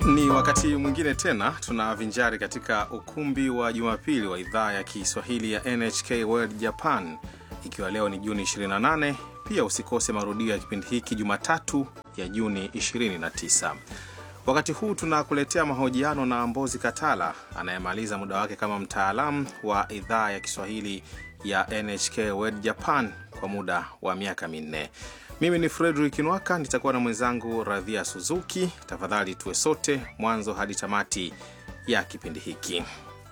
Ni wakati mwingine tena tunavinjari katika ukumbi wa Jumapili wa idhaa ya Kiswahili ya NHK World Japan, ikiwa leo ni Juni 28. Pia usikose marudio ya kipindi hiki Jumatatu ya Juni 29. Wakati huu tunakuletea mahojiano na Mbozi Katala anayemaliza muda wake kama mtaalamu wa idhaa ya Kiswahili ya NHK World Japan kwa muda wa miaka minne. Mimi ni Frederick Nwaka, nitakuwa na mwenzangu Radhia Suzuki. Tafadhali tuwe sote mwanzo hadi tamati ya kipindi hiki.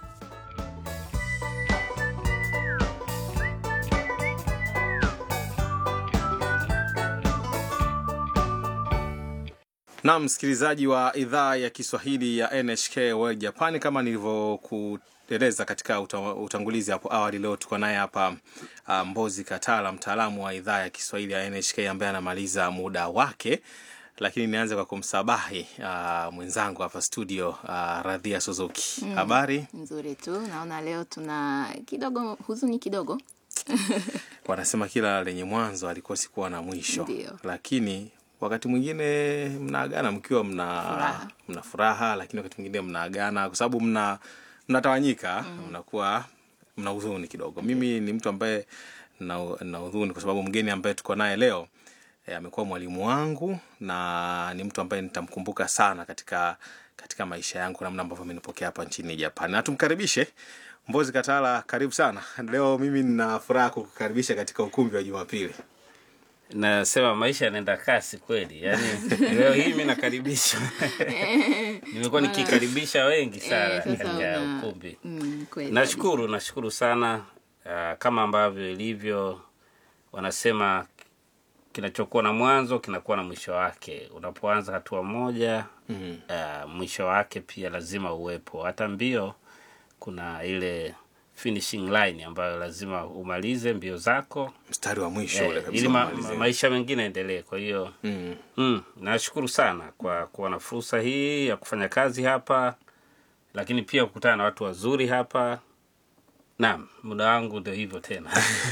Naam, msikilizaji wa idhaa ya Kiswahili ya NHK World Japan, kama nilivyokueleza katika uta- utangulizi hapo awali, leo tuko naye hapa uh, Mbozi Katala, mtaalamu wa idhaa ya Kiswahili ya NHK ambaye anamaliza muda wake, lakini nianze kwa kumsabahi uh, mwenzangu hapa studio uh, Radhia Suzuki. Habari? Nzuri tu. Naona leo tuna kidogo huzuni kidogo. Wanasema kila lenye mwanzo alikosi kuwa na mwisho, Ndio. lakini wakati mwingine mnaagana mkiwa mna Furaha. mna furaha, lakini wakati mwingine mnaagana kwa sababu mna mnatawanyika, mnakuwa mna huzuni kidogo. Mimi ni mtu ambaye na, na huzuni kwa sababu mgeni ambaye tuko naye leo eh, amekuwa mwalimu wangu na ni mtu ambaye nitamkumbuka sana katika katika maisha yangu, namna ambavyo amenipokea hapa nchini Japan. Na tumkaribishe Mbozi Katala, karibu sana. Leo mimi nina furaha kukukaribisha katika ukumbi wa Jumapili. nasema maisha yanaenda kasi kweli yani leo hii mi nakaribisha nimekuwa nikikaribisha wengi sana Eh, sasa katika una- ukumbi Mm, kweli nashukuru nashukuru sana uh, kama ambavyo ilivyo wanasema kinachokuwa na mwanzo kinakuwa na mwisho wake unapoanza hatua moja Mhm. uh, mwisho wake pia lazima uwepo hata mbio kuna ile finishing line ambayo lazima umalize mbio zako mstari wa mwisho ule eh, kabisa ili ma, umalizie. ma, maisha mengine yaendelee kwa hiyo Mm. Mm, nashukuru sana kwa kuwa na fursa hii ya kufanya kazi hapa, lakini pia kukutana na watu wazuri hapa. Naam, muda wangu ndio hivyo tena.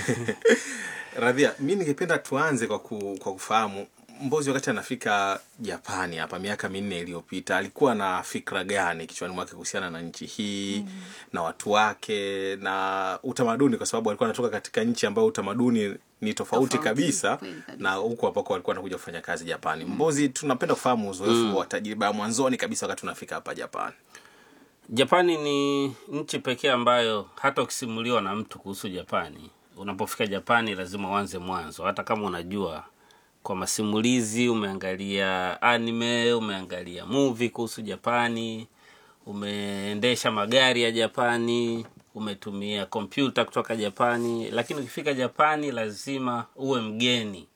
Radhia, mi ningependa tuanze kwa, ku, kwa kufahamu Mbozi wakati anafika Japani hapa miaka minne iliyopita alikuwa na fikra gani kichwani mwake kuhusiana na nchi hii mm. na watu wake na utamaduni, kwa sababu alikuwa anatoka katika nchi ambayo utamaduni ni tofauti, Tofauti, kabisa, kweli kabisa. na huku ambako alikuwa anakuja kufanya kazi Japani. Mbozi, tunapenda kufahamu uzoefu wa tajriba ya mwanzoni kabisa wakati unafika hapa Japani. Japani ni nchi pekee ambayo hata ukisimuliwa na mtu kuhusu Japani, unapofika Japani lazima uanze mwanzo, hata kama unajua kwa masimulizi, umeangalia anime, umeangalia movie kuhusu Japani, umeendesha magari ya Japani, umetumia kompyuta kutoka Japani, lakini ukifika Japani lazima uwe mgeni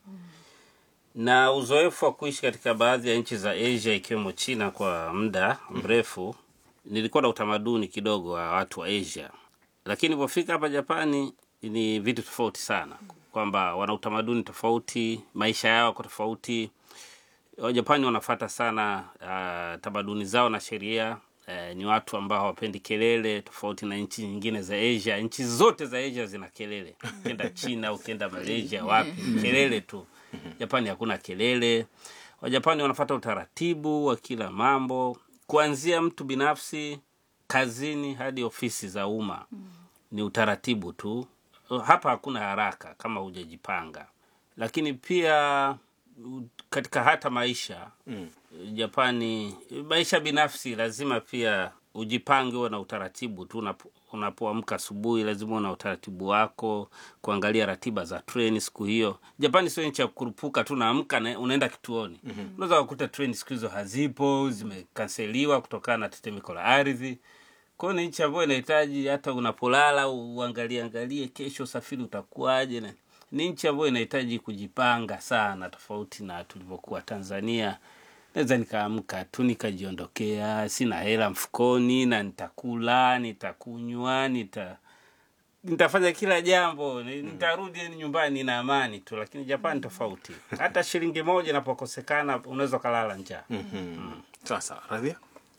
na uzoefu wa kuishi katika baadhi ya nchi za Asia ikiwemo China kwa muda mrefu, nilikuwa na utamaduni kidogo wa watu wa Asia, lakini nilipofika hapa Japani ni vitu tofauti sana, kwamba wana utamaduni tofauti, maisha yao yako tofauti. Wajapani wanafata sana uh, tamaduni zao na sheria. Uh, ni watu ambao hawapendi kelele, tofauti na nchi nyingine za Asia. Nchi zote za Asia zina kelele, ukienda China, ukienda Malaysia, wapi kelele tu. Japani hakuna kelele. Wajapani wanafata utaratibu wa kila mambo, kuanzia mtu binafsi, kazini hadi ofisi za umma. Ni utaratibu tu. Hapa hakuna haraka kama hujajipanga, lakini pia u- katika hata maisha mm. Japani, maisha binafsi lazima pia ujipange, uwe na utaratibu tu. Unapo- Unapoamka asubuhi, lazima uwe na utaratibu wako, kuangalia ratiba za treni siku hiyo. Japani sio nchi ya kurupuka tu, naamka na unaenda kituoni. mm-hmm. Unaweza kukuta treni siku hizo hazipo, zimekanseliwa kutokana na tetemeko la ardhi. Kwa hiyo ni nchi ambayo inahitaji hata unapolala uangalie angalie kesho usafiri utakuwaje. na- Ni nchi ambayo inahitaji kujipanga sana, tofauti na tulivyokuwa Tanzania. Naweza nikaamka tu nikajiondokea, sina hela mfukoni, na nitakula, nitakunywa, nita nitafanya kila jambo, ni- nitarudi nyumbani na amani tu. Lakini Japani tofauti, hata shilingi moja inapokosekana unaweza ukalala njaa. mm-hmm. Sasa Radhia,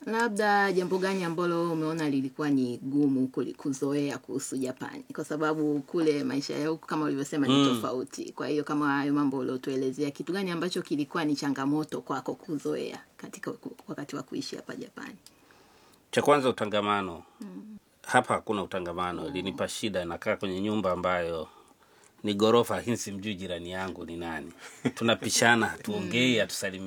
Labda jambo gani ambalo umeona lilikuwa ni gumu kuli- kuzoea kuhusu Japani, kwa sababu kule maisha ya huku kama ulivyosema ni Mm. tofauti. Kwa hiyo kama hayo mambo uliotuelezea, kitu gani ambacho kilikuwa ni changamoto kwako kuzoea katika ku- wakati wa kuishi hapa Japani? cha kwanza utangamano hapa hakuna utangamano ilinipa shida nakaa kwenye nyumba ambayo ni ghorofa lakini simjui jirani yangu ni nani tunapishana hatuongei hatusalimi